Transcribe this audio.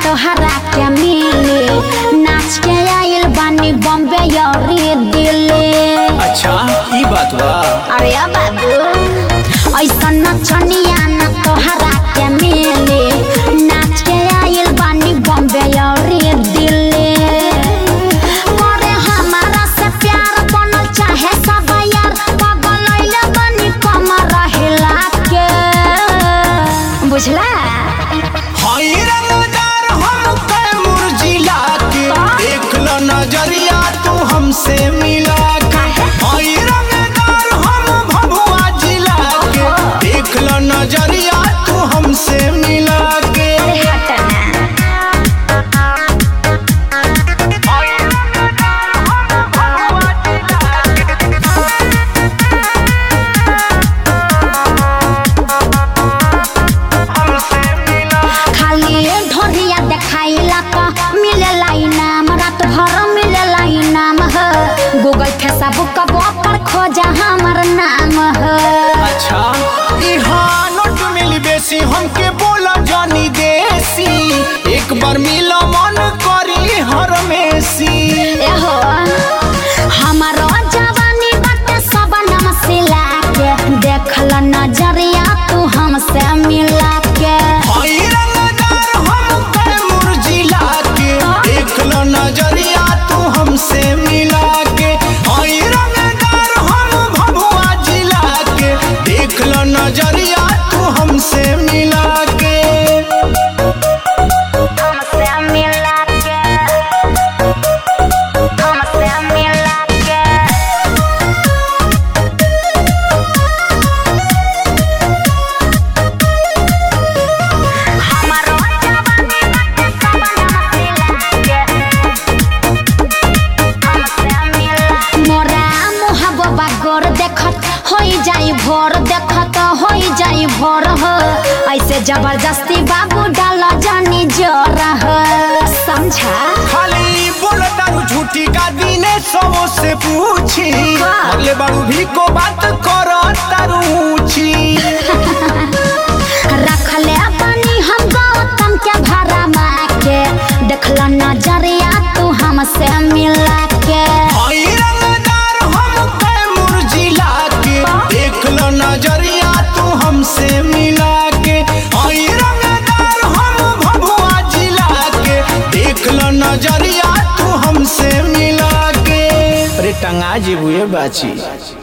तोहरा के मिली नाच के आइल बानी बॉम्बे यौरी दिल्ली अच्छा ई बात बा अरे अब बाबू ऐसा नचनिया न तोहरा के मिली नाच के आइल बानी बॉम्बे यौरी दिल्ली करे हमारा से प्यार बनल चाहे सब यार पागल अइले बानी कमर हिला के बुझला हई रंगदार हम कैमूर जिला के देख लो नजरिया तू हमसे मिला के हई रंगदार हम भभुआ जिला के देख लो नजरिया तू हमसे मिला के अरे हटना खाली ढोरिया देखाइला त मिलेला इनाम रात भर मिलेला इनाम ह गूगल फेसबुक पर खोजा हमर नाम ह अच्छा इहाँ नोट मिली बेसी हमके बोला जानी देसी एक बार मिला मन करी हर मेसी एहो हमर जवानी बाटे सब नाम सिला के देखल नजरिया तू हमसे मिला के हई रंगदार हम कैमूर जिला के देख लो नजरिया तू हमसे मिला के हई रंगदार हम भभुआ जिला के देख लो नजरिया तू हमसे मिला के हमसे मिला के हमसे मिला के हमारो जवानी बाटे सब नाम सिला के हमसे मिला मोरा मुहबा गोर देखत होई जाई भोर देखत होई जाई भोर हो ऐसे जबरदस्ती बाबू डाल जानी जोर हो समझा खाली बोल तारू झूठी का दीने सबो से पूछी अगले बारू भी को बात करो तारू ऊंची रखले बनी हम गौतम के भरा के देखल नजरिया तू हमसे मिला के हई रंगदार हम कैमूर जिला के देख लो नजरिया तू हमसे मिला के हई रंगदार हम भभुआ जिला के देख लो नजरिया तू हमसे मिला के अरे टंगा जी बुए बाची